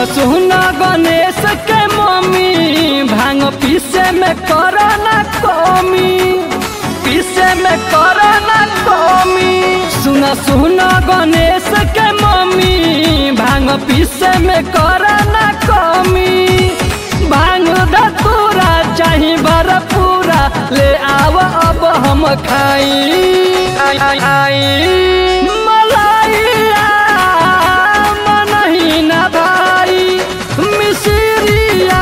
सुन गणेश के मम्मी भांग पीसे में कर ना कमी पीसे में कर ना कमी सुन सुन गणेश के मम्मी भांग पीसे में कर ना कमी भांग धतूरा चाही बर पूरा ले आव अब हम खाई मलाइया मनही ना भाई मिसरिया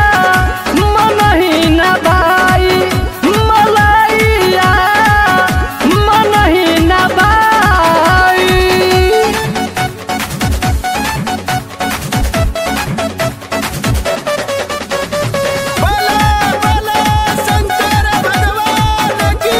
मनही ना भाई मलाइया मनही ना भाई बोले बोले शंकर भगवान की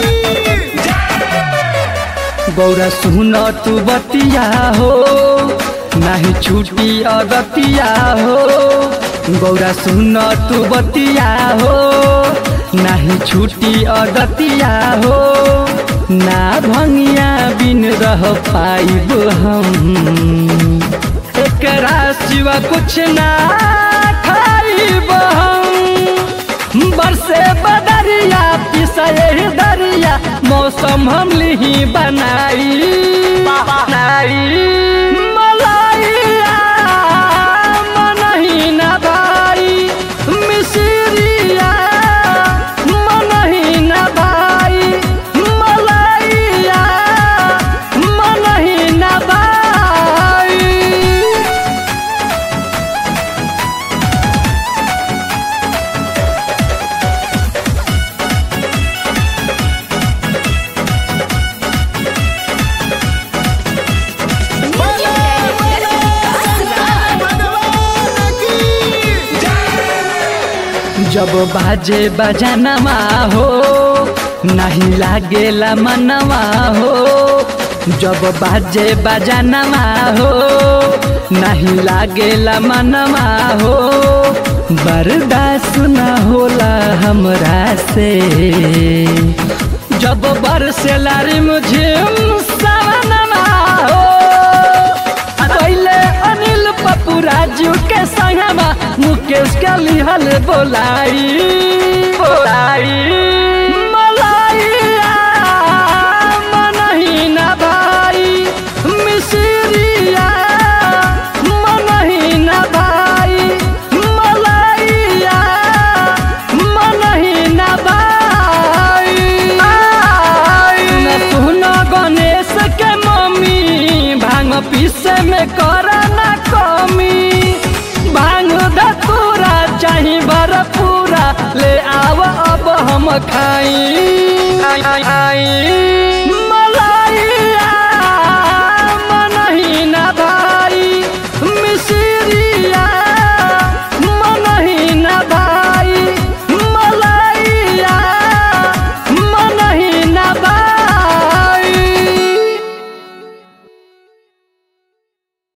गौरा सुन तू बतिया हो नाही छुटी अगतिया हो गौरा सुन तू बतिया हो नाही छुटी अगतिया हो ना भंगिया बिन रह पाइब हम एकरा सिवा कुछ ना खाइब हम बरसे बदरिया पिसए दरिया मौसम हम लिही बनाई बनाई मलाइया मनही ना भाई मिसरिया मनही ना भाई मलाइया मनही ना भाई बोले बोले शंकर भगवान की जब बाजे बजनवा हो नहीं लागेला मनवा हो जब बाजे बजनवा हो नहीं लागेला मनवा हो बर्दाश्त न होला हमरा से जब बरसेला रे मुझे सवनवा हो पहले अनिल पप्पू राजू के संगमा मुकेश के लिहल बोलाई बोलाई मलाइया मनही ना भाई मिसरिया मनही ना भाई मलाइया मनही ना भाई सुन सुन गणेश के मम्मी भांग पीसे में कर ना कमी भांग धतूरा चाही बर पूरा ले आव अब हम खाई